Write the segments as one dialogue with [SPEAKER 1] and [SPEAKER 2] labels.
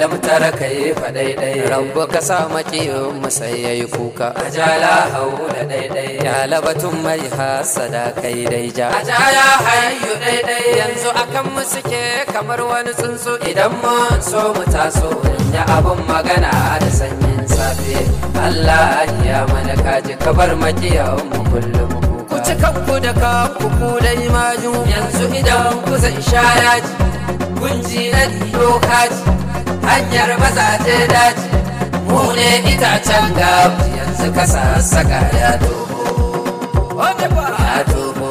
[SPEAKER 1] alamtara kai fa daidai
[SPEAKER 2] Rabbu ka sa makiyin mu sai yayi kuka
[SPEAKER 1] ajala haula daidai
[SPEAKER 2] ya labatun mai hasada kai dai ja
[SPEAKER 1] ajaya hayyu daidai
[SPEAKER 2] yanzu akan mu suke kamar wani tsuntsu idan
[SPEAKER 1] idan mun so mu taso ya abun magana da sanyin safe Allah ya mana kaji kabar makiyan mu kullum
[SPEAKER 2] ku ci kanku da kanku ku dai maju
[SPEAKER 1] yanzu idan ku zan sha yaji kunji na dido kaji hanyar mazaje daji mu ne itacen gabu yanzu ka sassaka ya toho
[SPEAKER 2] wanda ba
[SPEAKER 1] ya toho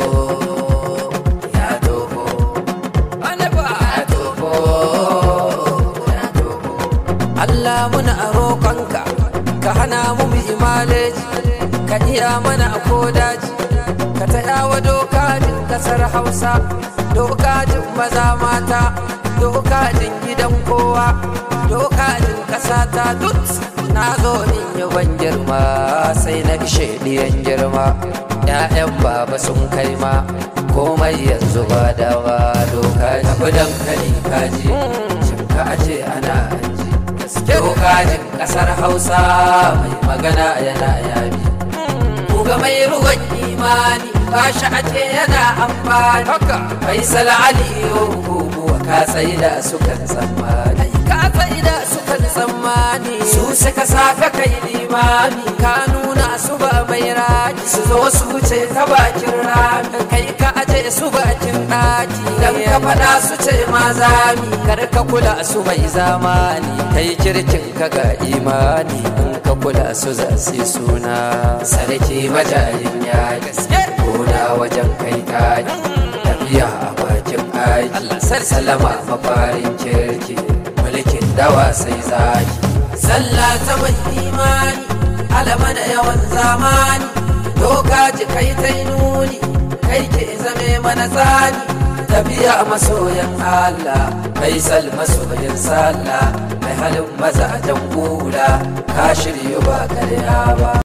[SPEAKER 1] ya toho
[SPEAKER 2] wanda ba
[SPEAKER 1] ya toho ya toho
[SPEAKER 2] Allah muna roƙonka ka hana mu mu imaleji ka iya mana a kodaji ka taɗa wa dokajin ƙasar hausa dokajin maza mata dokajin gidan kowa dokajin ƙasa ta duk na zo in yi ban girma sai na ishe ɗiyan girma ‘ya'yan baba sun kai ma komai yanzu ba dawa doka
[SPEAKER 1] tafi dankali kaji shinka a ce ana hanji dokajin kasar hausa mai magana yana yabi kuga mai ruwan imani ba shi a ce yana amfani
[SPEAKER 2] haka
[SPEAKER 1] faisal aliyu guguwa ka tsaye da sukan tsammani
[SPEAKER 2] ka da sukan tsammani
[SPEAKER 1] su suka saka kai limami
[SPEAKER 2] ka nuna su ba mai raki
[SPEAKER 1] su zo su wuce ta bakin rami
[SPEAKER 2] kai ka aje su bakin ɗaki
[SPEAKER 1] dan ka faɗa su ce ma zami
[SPEAKER 2] kar ka kula su mai zamani kai kirkin ka ga imani in ka kula su za su yi suna
[SPEAKER 1] sarki majayin ya gaske gona wajen kai kaji tafiya a bakin aiki
[SPEAKER 2] Allah sarki.
[SPEAKER 1] salama mafarin kirki mulkin dawa sai zaki sallah ta mai imani alama da yawan zamani doka ji kai ta nuni kai ke zame mana tsani tafiya masoyan Allah faisal masoyin sallah mai halin mazajen kula ka shiryu ba karya ba